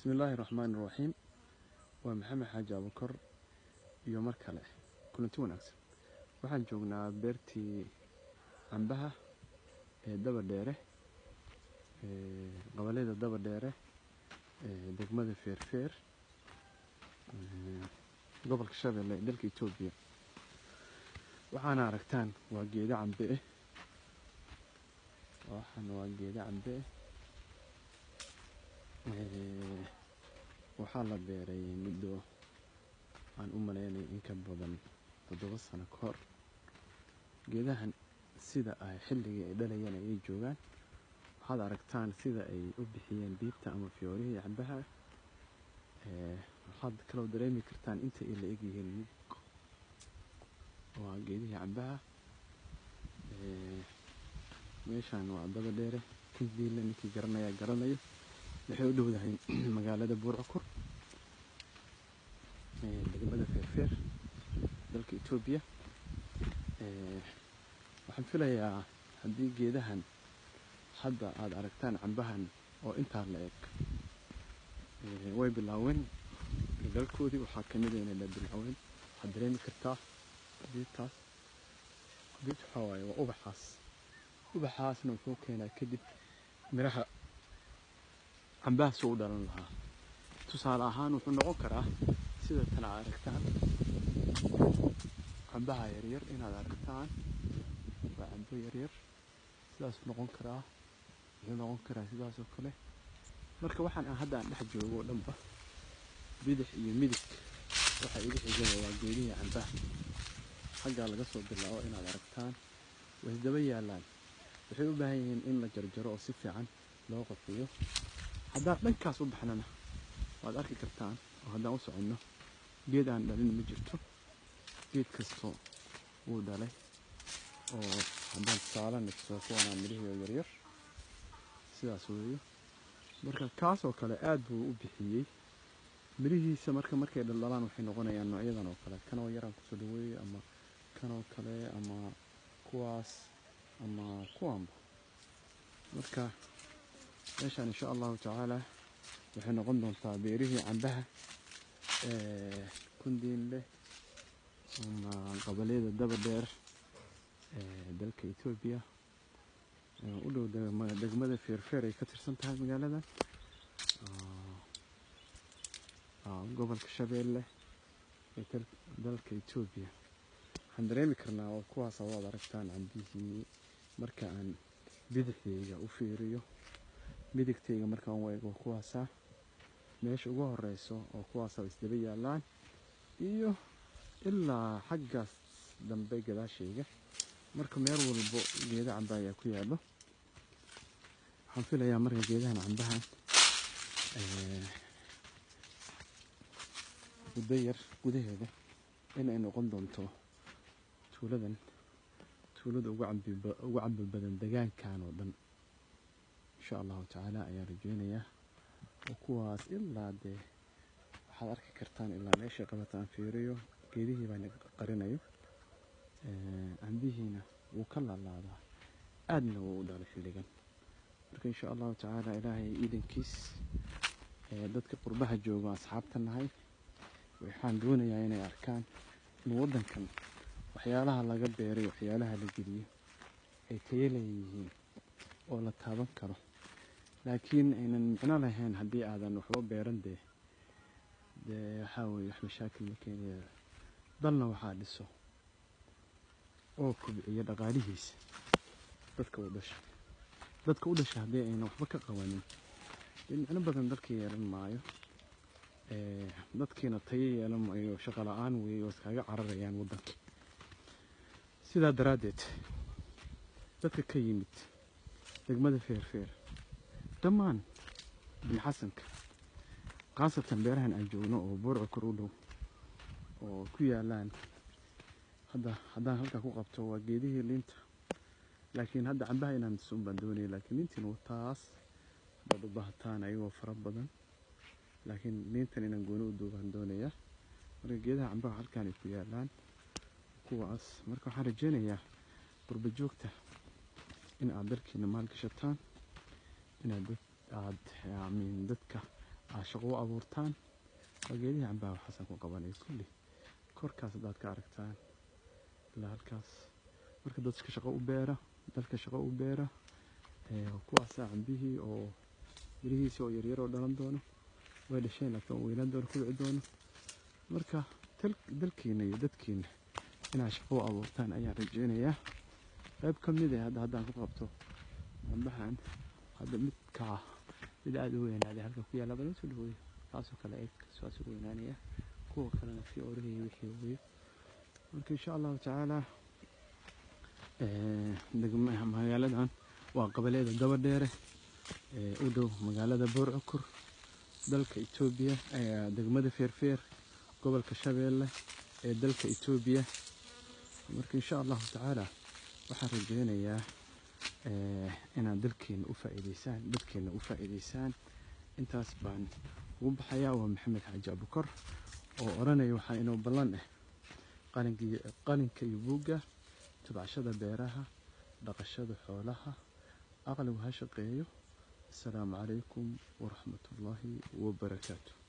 bismillaahi raxmaani raxiim waa maxamed xaaji abukar iyo mar kale kulanti wanaagsan waxaan joognaa beertii cambaha ee daba dheere qabalada daba dheere degmada feerfeer gobolka shabeelle ee dalka etoobiya waxaana aragtaan waa geedo cambe eh waxaan waa geedo cambe eh waxaa la beeray muddo aan u malaynay in ka badan toddoba sano ka hor geedahan sida ay xilligii ay dhalayeen ayay joogaan waxaad aragtaan sida ay u bixiyeen biibta ama fiyoorihii cambaha waxaad kaloo dareemi kartaan inta ay la egyihiin mug waa geedihii cambaha meeshaan waa daba dheere kundiile ninkii garanaya garanayo waxay u dhowdahay magaalada buurcukur degmada feerfeer dalka etoobiya waxaan filayaa haddii geedahan hadda aada aragtaan cambahan oo intaa la eg way bilaaween dalkoodii waxaa kamid a inay la bilaaween waxaad dareemi kartaa biibtaas biibta waxaa waaye waa ubaxaas ubaxaasna wuxuu keenaa kadib miraha cambaha soo u dhalan lahaa tusaale ahaan wuxuu noqon karaa sida tan aad aragtaan cambaha yaryar inaad aragtaan waa cambo yaryar sidaasuu noqon karaa wuxuu noqon karaa sidaas oo kale marka waxaan aan hadda aan dhex joogo oo dhanba bidix iyo midig waxa iga xigaya waa geedihii cambaha xaggaa laga soo bilaabo inaad aragtaan way daba yaallaan waxay u baahan yihiin in la jarjaro oo si fiican loo qafiyo haddaan dhankaas u baxnana waad arki kartaan oo haddaan u soconno geed aan dhalin ma jirto geed kastoo wuu dhalay oo haddaan tusaale nigso kuwanaa midhihii oo yaryar sidaas weeyo marka kaas oo kale aad buu u bixiyey midhihiisa marka markay dhaldhalaan waxay noqonayaan noocyadan oo kale kanoo yaraan kusoo dhaweeyo ama kanoo kale ama kuwaas ama kuwaanba marka meeshaan insha allahu tacaala waxay noqon doontaa beerihii cambaha kundiinleh ama qabaliyada daba dheer ee dalka etoobiya u dhow degmada feerfeer ay ka tirsan tahay magaalada gobolka shabeelle ee dalka etoobiya waxaan dareemi karnaa oo kuwaas waad aragtaan cambihii marka aan bidixdayga u fiiriyo midigtayga markaan u eego kuwaasa meesha ugu horeyso oo kuwaasa isdaba yaallaan iyo ilaa xaggaas dambe gadaashayga marka meel walbo geeda camba ayaa ku yaallo waxaan filayaa marka geedahan cambahan muddo yar gudaheeda inay noqon doonto tuuladan tuulada ugu cambi badan degaankan oo dhan insha allahu tacaala ayaan rajeynayaa oo kuwaas ilaa dee waxaad arki kartaan ilaa meeshay qabata aan fiiriyo geedihii baan qarinayo cambihiina wuu ka laalaadaa aadna wuu u dhalay xilligan marka insha allahu tacaala ilaahay iidankiis dadka qurbaha joogo asxaabta nahay waxaan doonayaa inay arkaan in waddankan waxyaalaha laga beeray waxyaalaha la geliyo ay tayo leeyihiin oo la taaban karo laakiin aynan micno lahayn haddii aadan waxba beeran dee dee waxaa weye wax mashaakil ma keenaya dalna waxaa dhiso oo kubciya dhaqaalihiisa dadka u dhasha dadka u dhasha haddii aynan waxba ka qabanin dee micno badan dalka yeelan maayo dadkiina tayo yeelan maayo shaqo la-aan weeye oo iskaga cararayaan waddanka sidaa daraaddeed dadka ka yimid degmada feerfeer dhammaan bin xasanka khaasatan beerahan aan joogno oo buurca kor u dhow oo ku yaalaan hadda haddaan halkaa ku qabto waa geedihii liinta laakiin hadda cambaha inaan sun baan doonaya laakiin liintiin taas baad u baahataan ayagoo fara badan laakiin liintan inaan gooni u duubaan doonaya marka geedaha cambaha halkaan ay ku yaalaan kuwaas marka waxaan rajeynayaa qurba joogta in aad dalkiina maalgashataan inaad dad aad amiin dadka aa shaqo u abuurtaan waa geedihii cambaha waxaasan ku qabanaya kulli korkaas haddaad ka aragtaan ilaa halkaas marka dadka shaqo u beera dalka shaqo u beera kuwaasaa cambihii oo mirihiisii oo yaryar oo dhalan doono way dhasheen laakiin oo weynaan doono kubci doono marka dalkiina iyo dadkiina inaad shaqo u abuurtaan ayaan rajeynayaa qayb ka mid ah hadda haddaan ku qabto cambahan hadda midkaa mid aada u weynaaday halka ku yaalla badan soo dhaweeyo kaasoo kale eeg saas u weynaanaya kuwa kalena fi orihii wixii weeyo marka insha allahu tacaala magaaladan waa qabaleeda dabadheere u dhow magaalada boorcukur dalka etoobiya degmada feerfeer gobolka shabeelle ee dalka etoobiya marka insha allahu tacaala waxaan rajeynayaa inaad dalkeena u faa'iideysaan dadkeena u faa'iideysaan intaas baan ugu baxayaa waa maxamed xaaji abukar oo odhanaya waxaa inoo ballan ah qalinka iyo buugga tabcashada beeraha dhaqashada xoolaha aqligu ha shaqeeyo asalaamu calaykum waraxmat ullaahi wabarakaatu